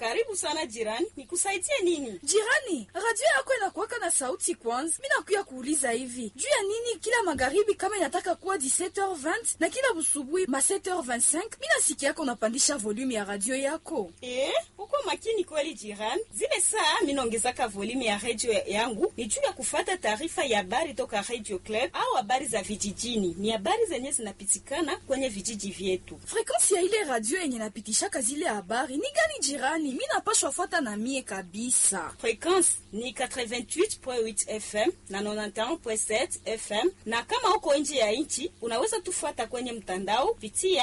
Karibu sana jirani, nikusaidie nini? Jirani, radio yako inakuwaka na sauti kwanza. Mi nakuya kuuliza hivi juu ya nini kila magharibi kama inataka kuwa 17h20 na kila busubuhi ma 7h25 mi nasikia yako unapandisha volume ya radio yako. Eh, uko makini kweli jirani. Zile saa minaongezaka volume ya radio yangu ni juu ya kufata taarifa ya habari toka Radio Club au habari za vijijini. Ni habari zenye zinapitikana kwenye vijiji vyetu. Frekansi ya ile radio yenye napitishaka zile habari ni gani jirani? Mi napashwa fuata na mie kabisa. Frekwensi ni 88.8 FM na 91.7 FM, na kama uko nje ya nchi unaweza tufuata kwenye mtandao pitia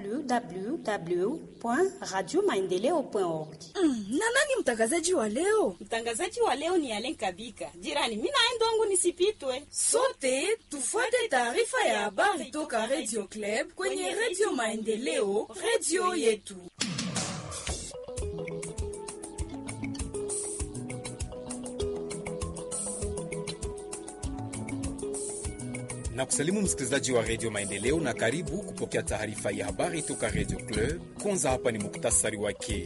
www.radiomaendeleo.org. Mm, na nani mtangazaji wa leo? Mtangazaji wa leo ni Alen Kabika. Jirani, mimi naenda wangu nisipitwe. Sote tufuate taarifa ya habari toka Radio Club kwenye Radio Maendeleo, radio yetu. na kusalimu msikilizaji wa redio Maendeleo na karibu kupokea taarifa ya habari toka redio Club. Kwanza hapa ni muktasari wake.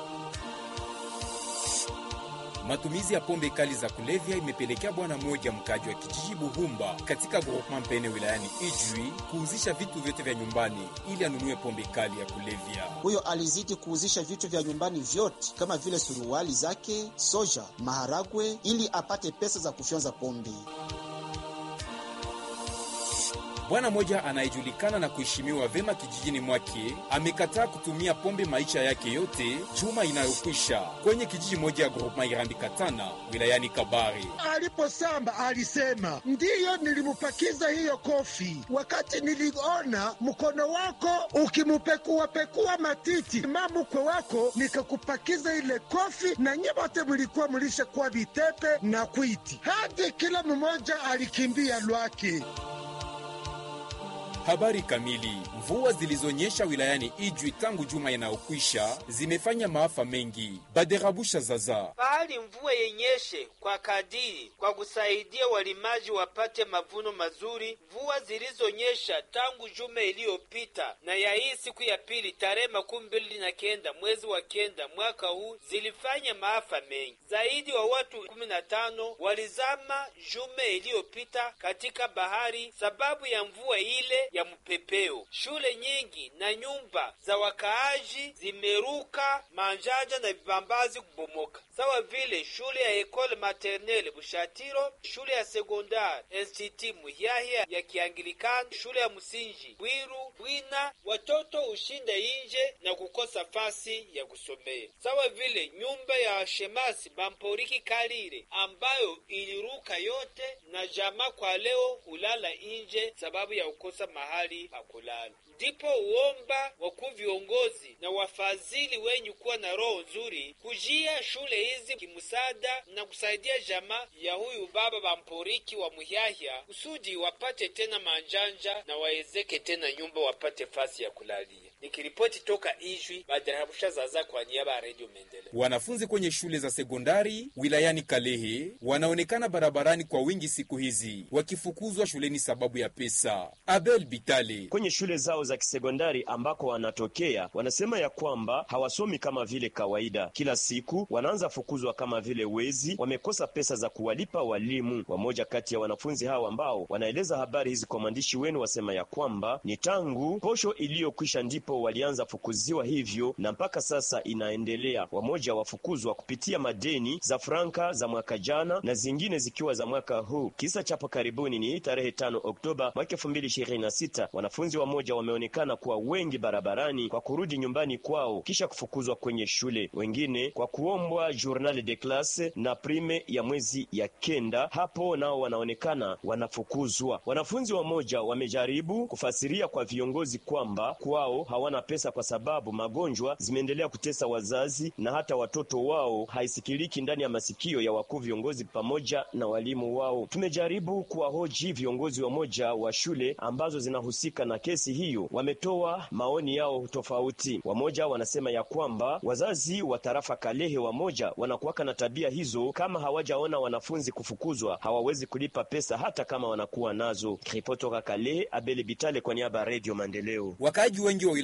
Matumizi ya pombe kali za kulevya imepelekea bwana mmoja mkaji wa kijiji Buhumba katika groupement Mpene wilayani Ijwi kuuzisha vitu vyote vya nyumbani ili anunue pombe kali ya kulevya. Huyo alizidi kuuzisha vitu vya nyumbani vyote kama vile suruali zake, soja, maharagwe ili apate pesa za kufyonza pombe. Bwana mmoja anayejulikana na kuheshimiwa vema kijijini mwake amekataa kutumia pombe maisha yake yote juma inayokwisha kwenye kijiji moja ya groupema Irambi Katana wilayani Kabare. Aliposamba alisema ndiyo, nilimupakiza hiyo kofi wakati niliona mkono wako ukimupekuapekua matiti mamukwe wako, nikakupakiza ile kofi, na nyote mlikuwa mlishakuwa vitepe na kwiti, hadi kila mmoja alikimbia lwake. Habari kamili. Mvua zilizonyesha wilayani Ijwi tangu juma inayokwisha zimefanya maafa mengi. Baderabusha zaza pahali mvua yenyeshe kwa kadiri kwa kusaidia walimaji wapate mavuno mazuri. Mvua zilizonyesha tangu juma iliyopita na ya hii siku ya pili tarehe makumi mbili na kenda mwezi wa kenda mwaka huu zilifanya maafa mengi. Zaidi wa watu kumi na tano walizama juma iliyopita katika bahari sababu ya mvua ile ya mpepeo. Shule nyingi na nyumba za wakaaji zimeruka manjanja na vibambazi kubomoka, sawa vile shule ya Ekole Maternelle Bushatiro, shule ya sekondari Institut Muhyahya ya Kianglikana, shule ya msingi Bwiru Bwina. Watoto ushinda inje na kukosa fasi ya kusomea, sawa vile nyumba ya shemasi Bamporiki Kalire ambayo iliruka yote, na jamaa kwa leo hulala inje sababu ya kukosa mahali pa kulala. Ndipo uomba wakuu viongozi na wafadhili wenye kuwa na roho nzuri kujia shule hizi kimsaada na kusaidia jamaa ya huyu baba Bamporiki wa Muhyahya kusudi wapate tena manjanja na waezeke tena nyumba wapate fasi ya kulalia. Nikiripoti toka Ijwi, Badarabusha Zaza kwa niaba ya Radio Maendeleo. Wanafunzi kwenye shule za sekondari wilayani Kalehe wanaonekana barabarani kwa wingi siku hizi wakifukuzwa shuleni sababu ya pesa. Abel Bitale kwenye shule zao za kisekondari ambako wanatokea wanasema ya kwamba hawasomi kama vile kawaida. Kila siku wanaanza fukuzwa kama vile wezi, wamekosa pesa za kuwalipa walimu. Wamoja kati ya wanafunzi hao ambao wanaeleza habari hizi kwa mwandishi wenu wasema ya kwamba ni tangu posho iliyokwisha ndipo walianza fukuziwa hivyo, na mpaka sasa inaendelea. Wamoja wafukuzwa kupitia madeni za franka za mwaka jana na zingine zikiwa za mwaka huu. Kisa chapo karibuni ni tarehe tano Oktoba mwaka elfu mbili ishirini na sita wanafunzi wamoja wameonekana kuwa wengi barabarani kwa kurudi nyumbani kwao kisha kufukuzwa kwenye shule, wengine kwa kuombwa journal de classe na prime ya mwezi ya kenda, hapo nao wanaonekana wanafukuzwa. Wanafunzi wamoja wamejaribu kufasiria kwa viongozi kwamba kwao hawana pesa kwa sababu magonjwa zimeendelea kutesa wazazi na hata watoto wao haisikiliki ndani ya masikio ya wakuu viongozi pamoja na walimu wao. Tumejaribu kuwahoji viongozi wamoja wa shule ambazo zinahusika na kesi hiyo, wametoa maoni yao tofauti. Wamoja wanasema ya kwamba wazazi wa tarafa Kalehe wamoja wanakuwaka na tabia hizo, kama hawajaona wanafunzi kufukuzwa hawawezi kulipa pesa hata kama wanakuwa nazo. Ripoti toka Kalehe, Abele Bitale kwa niaba ya Radio Maendeleo. Wakaaji wengi wa wilaya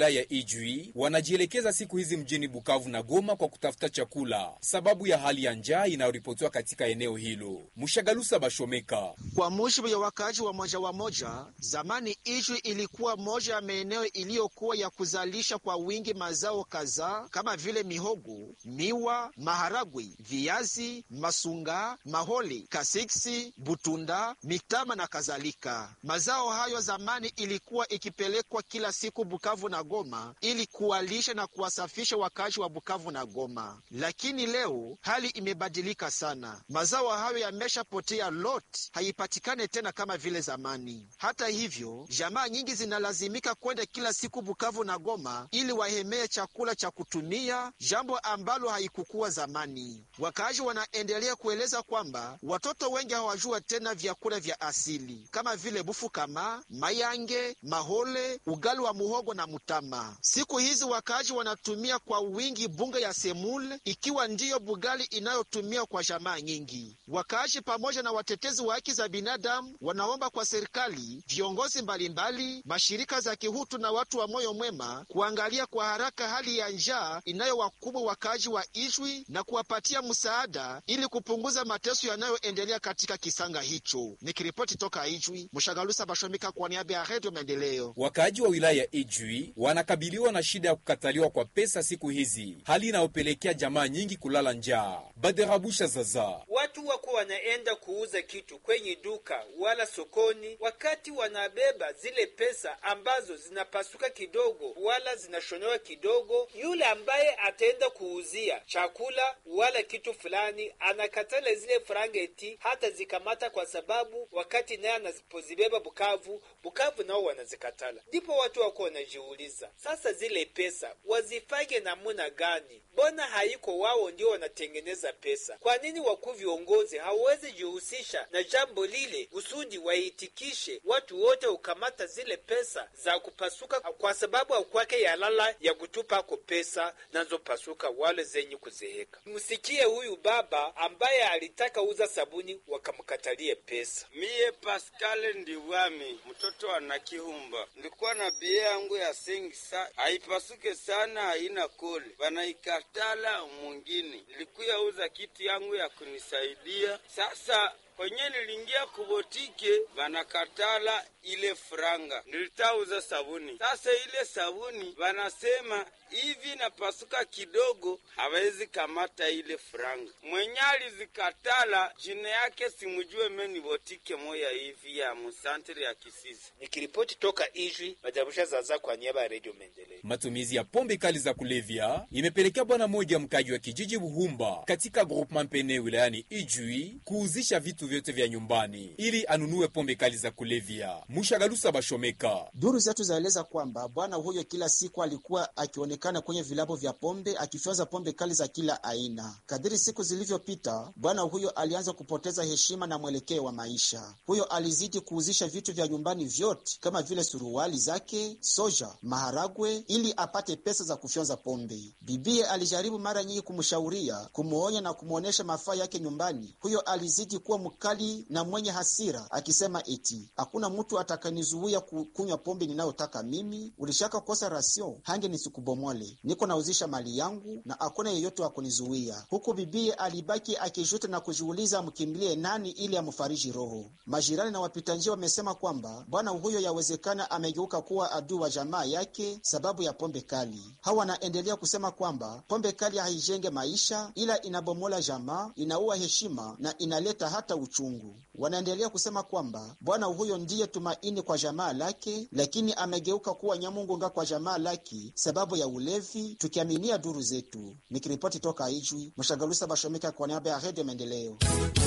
wilaya ya Ijwi wanajielekeza siku hizi mjini Bukavu na Goma kwa kutafuta chakula sababu ya hali ya njaa inayoripotiwa katika eneo hilo. Mshagalusa Bashomeka: kwa mujibu ya wakaaji wa moja wa moja, zamani Ijwi ilikuwa moja ya maeneo iliyokuwa ya kuzalisha kwa wingi mazao kadhaa kama vile mihogo, miwa, maharagwe, viazi, masunga, maholi, kasiksi, butunda, mitama na kadhalika. Mazao hayo zamani ilikuwa ikipelekwa kila siku Bukavu na Goma ili kuwalisha na kuwasafisha wakaaji wa Bukavu na Goma, lakini leo hali imebadilika sana. Mazao hayo yameshapotea lot, haipatikane tena kama vile zamani. Hata hivyo, jamaa nyingi zinalazimika kwenda kila siku Bukavu na Goma ili wahemee chakula cha kutumia, jambo ambalo haikukuwa zamani. Wakaaji wanaendelea kueleza kwamba watoto wengi hawajua tena vyakula vya asili kama vile bufu kama mayange, mahole, ugali wa muhogo na mutama. Siku hizi wakaaji wanatumia kwa wingi bunga ya semule, ikiwa ndiyo bugali inayotumia kwa jamaa nyingi. Wakaaji pamoja na watetezi wa haki za binadamu wanaomba kwa serikali, viongozi mbalimbali, mashirika za kihutu na watu wa moyo mwema kuangalia kwa haraka hali ya njaa inayowakubwa wakaaji wa Ijwi na kuwapatia msaada ili kupunguza mateso yanayoendelea katika kisanga hicho. Nikiripoti toka Ijwi, Mshagalusa Bashomika kwa niaba ya Redio Maendeleo. Wakaaji wa wilaya ya Ijwi wanakabiliwa na shida ya kukataliwa kwa pesa siku hizi, hali inayopelekea jamaa nyingi kulala njaa. Baderabusha Zaza: watu wako wanaenda kuuza kitu kwenye duka wala sokoni, wakati wanabeba zile pesa ambazo zinapasuka kidogo wala zinashonewa kidogo. Yule ambaye ataenda kuuzia chakula wala kitu fulani anakatala zile franga eti hata zikamata, kwa sababu wakati naye anazipozibeba Bukavu, Bukavu nao wanazikatala. Ndipo watu wako wanajiuliza sasa, zile pesa wazifanye namuna gani? Mbona haiko wao ndio wanatengeneza pesa? Kwa nini wakuu viongozi hawawezi jihusisha na jambo lile kusudi waitikishe watu wote ukamata zile pesa za kupasuka, kwa sababu akwake yalala ya kutupa ko pesa nazopasuka wale zenye kuzeheka. Msikie huyu baba ambaye alitaka uza sabuni wakamkatalie pesa. Miye Paskale Ndiwami, mtoto wa Nakihumba, nilikuwa na bie yangu ya sengisa haipasuke sana, haina kole, wanaikatala mwingine. Nilikuya uza kitu yangu ya kunisaidia sasa kwenye nilingia kubotike vanakatala ile franga, nilitauza sabuni. Sasa ile sabuni vanasema hivi napasuka kidogo, hawezi kamata ile franga. Mwenye alizikatala jina yake simujue, meni botike moya hivi ya musantri ya Kisisi. Nikiripoti toka Ijwi, Majabusha Zaza kwa niaba ya Redio Maendeleo. Matumizi ya pombe kali za kulevya imepelekea bwana mmoja mkaji wa kijiji Buhumba katika groupement Mpene wilayani Ijwi kuuzisha vitu vyote vya nyumbani ili anunue pombe kali za kulevya. Mushagalusa Bashomeka: duru zetu zaeleza kwamba bwana huyo kila siku alikuwa akionekana kwenye vilabu vya pombe akifyonza pombe kali za kila aina. Kadiri siku zilivyopita, bwana huyo alianza kupoteza heshima na mwelekeo wa maisha. Huyo alizidi kuuzisha vitu vya nyumbani vyote kama vile suruali zake, soja, maharagwe ili apate pesa za kufyonza pombe. Bibie alijaribu mara nyingi kumshauria, kumwonya na kumwonyesha mafaa yake nyumbani. Huyo alizidi kuwa mkali na mwenye hasira, akisema eti hakuna mtu atakanizuia kunywa pombe ninayotaka mimi. Ulishaka kosa rasio hange nisikubomole, niko nauzisha mali yangu na hakuna yeyote wa kunizuia. Huku bibie alibaki akijuta na kujiuliza amkimbilie nani ili amfariji roho. Majirani na wapita njia wamesema kwamba bwana huyo yawezekana amegeuka kuwa adui wa jamaa yake sababu ya pombe kali. Hawa wanaendelea kusema kwamba pombe kali haijenge maisha, ila inabomola jamaa, inaua heshima na inaleta hata uchungu. Wanaendelea kusema kwamba bwana huyo ndiye tumaini kwa jamaa lake, lakini amegeuka kuwa nyamungunga kwa jamaa lake sababu ya ulevi, tukiaminia duru zetu. Nikiripoti toka Ijwi, Mshagalusa Bashomika kwa niaba ya Redio Maendeleo.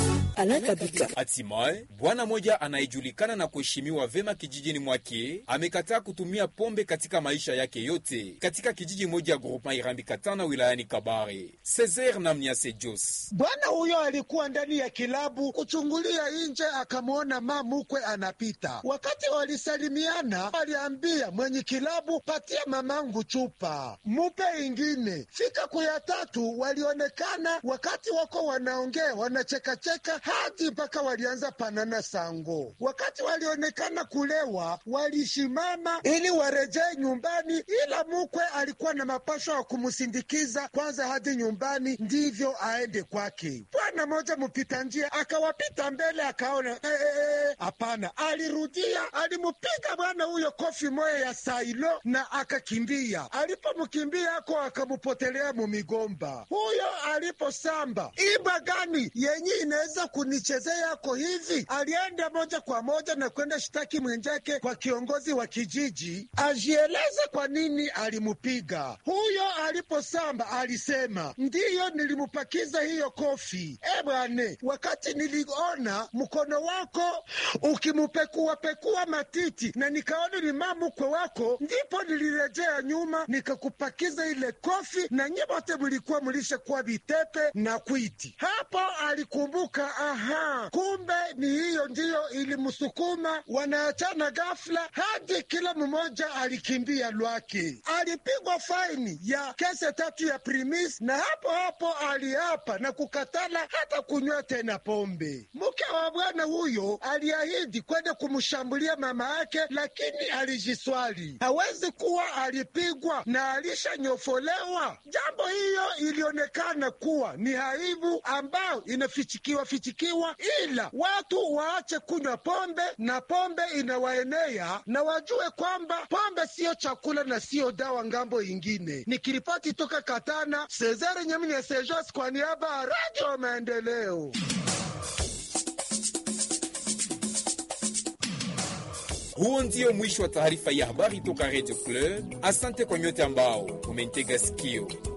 Hatimaye bwana mmoja anayejulikana na kuheshimiwa vema kijijini mwake amekataa kutumia pombe katika maisha yake yote katika kijiji moja ya groupema Irambi Katana wilayani Kabare. Cesar Namniase Jos, bwana huyo alikuwa ndani ya kilabu kuchungulia nje, akamwona mamukwe anapita. Wakati walisalimiana, aliambia mwenye kilabu, patia mamangu chupa, mupe ingine. Fika kuya tatu, walionekana wakati wako wanaongea wanachekacheka hadi mpaka walianza panana sango. Wakati walionekana kulewa, walishimama ili warejee nyumbani, ila mukwe alikuwa na mapasho ya kumsindikiza kwanza hadi nyumbani, ndivyo aende kwake. Bwana moja mpita njia akawapita mbele, akaona hapana, eh, eh, alirudia, alimupiga bwana huyo kofi moya ya sailo na akakimbia. Alipomkimbia ako akamupotelea mumigomba. Huyo aliposamba iba gani yenye inaweza kunichezea yako hivi, alienda moja kwa moja na kwenda shtaki mwenjake kwa kiongozi wa kijiji ajieleze kwa nini alimupiga. Huyo aliposamba alisema, ndiyo nilimupakiza hiyo kofi. E bwane, wakati niliona mkono wako ukimupekuapekua matiti na nikaona ni mamukwe wako, ndipo nilirejea nyuma nikakupakiza ile kofi, na nye wote mlikuwa mlishakuwa vitepe na kwiti. Hapo alikumbuka, aha, kumbe ni hiyo ndiyo ilimsukuma. Wanaachana ghafla hadi kila mmoja alikimbia lwake. Alipigwa faini ya kese tatu ya primis, na hapo hapo aliapa na kukatala hata kunywa tena pombe. Mke wa bwana huyo aliahidi kwenda kumshambulia mama yake, lakini alijiswali hawezi kuwa alipigwa na alishanyofolewa. Jambo hiyo ilionekana kuwa ni aibu ambayo inafichikiwa fichikiwa, ila watu waache kunywa pombe na pombe inawaenea, na wajue kwamba pombe siyo chakula na siyo dawa ngambo ingine. Nikiripoti toka Katana, Cesare Nyaminya Sejos kwa niaba ya Radio Maendeleo. Huo ndio mwisho wa taarifa ya habari toka Radio Club. Asante kwa nyote ambao umentega sikio.